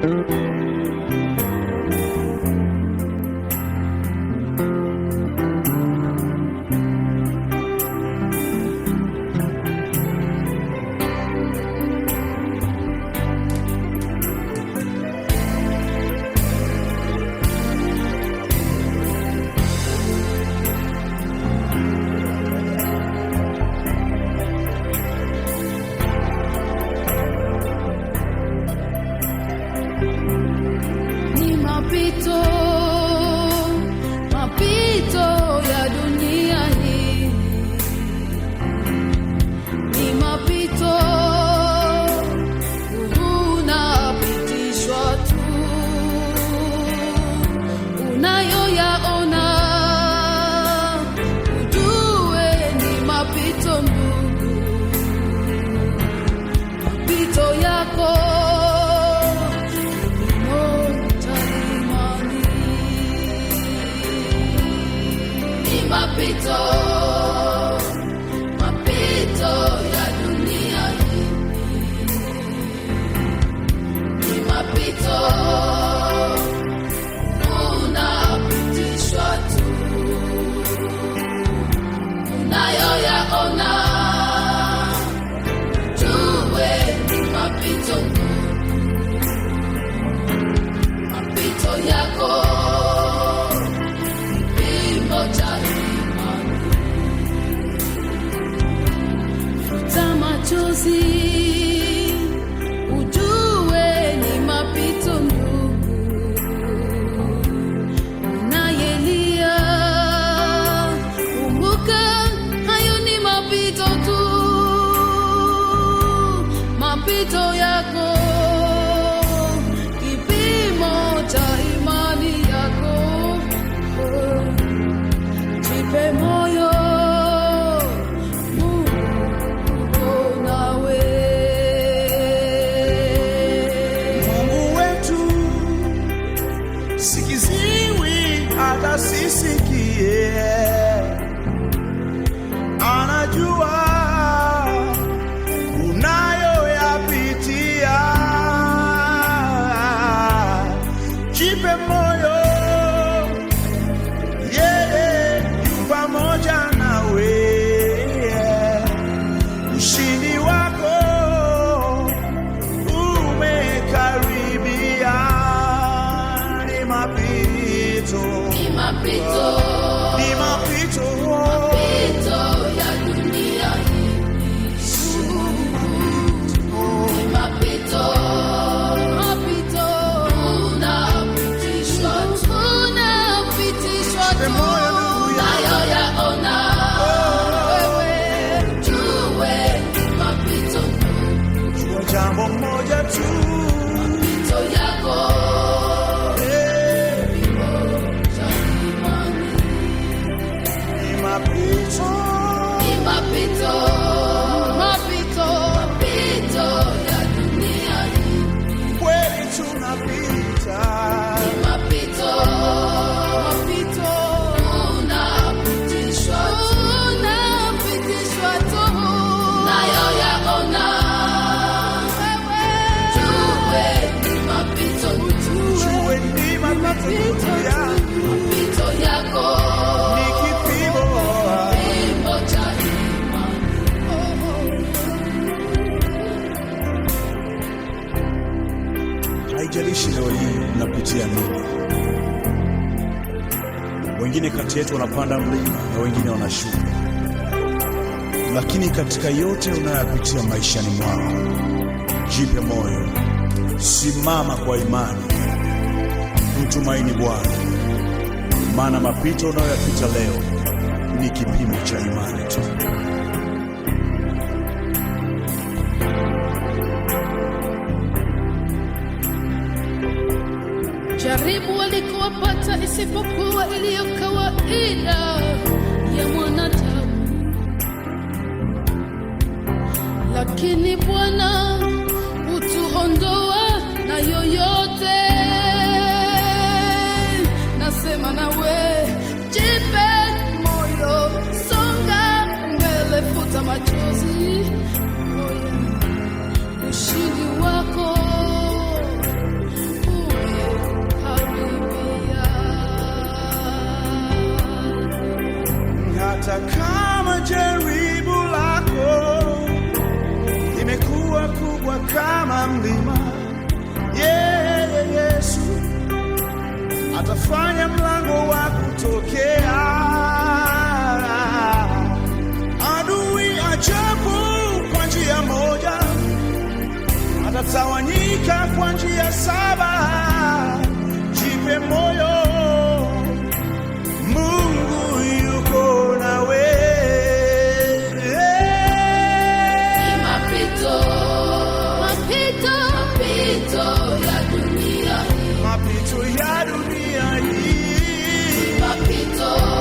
ni mapito mapito ya dunia hii ni mapito unapitishwa tu unayoyaona ujue ni mapito ndugu mapito yako ni mapito mapito ya dunia hii ni mapito unapitishwa tu unayoyaona jue ni mapito mapito yako kipimo cha imani futa machozi ujue ni mapito ndugu unayelia kumbuka hayo ni mapito tu mapito yako kipimo cha imani yako jipe moyo Mungu uko nawe Mungu wetu sikiziwi hata sisikie, anajua unayoyapitia. Jipe moyo, yeye yu pamoja nawe. Ushindi wako umekaribia, ni mapito, ni mapito ni mapito, mapito ya dunia hii ni mapito mapito unapitishwa tu unapitishwa Jipe tu moyo ndugu yangu. nayoyaona wewe jue ni mapito jua jambo moja tu, mapito yako eh, cha imani ni mapito, ni mapito mapito mapito ya dunia hii kweli tunapita, mapito mapito unapitishwa unapitishwa tu nayo yaona wewe jue ni mapito jue ni mapito yangu, mapito yako ni kipimo kipimo cha imani Haijalishi leo hii mnapitia nini. Wengine kati yetu wanapanda mlima na wengine wanashuka, lakini katika yote unayoyapitia maishani mwako, jipe moyo, simama kwa imani, mtumaini Bwana, maana mapito unayoyapita leo ni kipimo cha imani tu. jaribu walikowapata isipokuwa iliyo kawaida ya mwanadamu, lakini Bwana hutuondoa na yoyote. Nasema nawe, jipe moyo, songa mbele, futa machozi, moyo ushindi wako na mlima. Yeye Yesu atafanya mlango wa kutokea. Adui ajabu kwa njia moja, atatawanyika kwa njia saba. Jipe moyo, Mungu yuko nawe. Mapito, mapito, mapito ya dunia hii. Mapito ya dunia hii Mapito,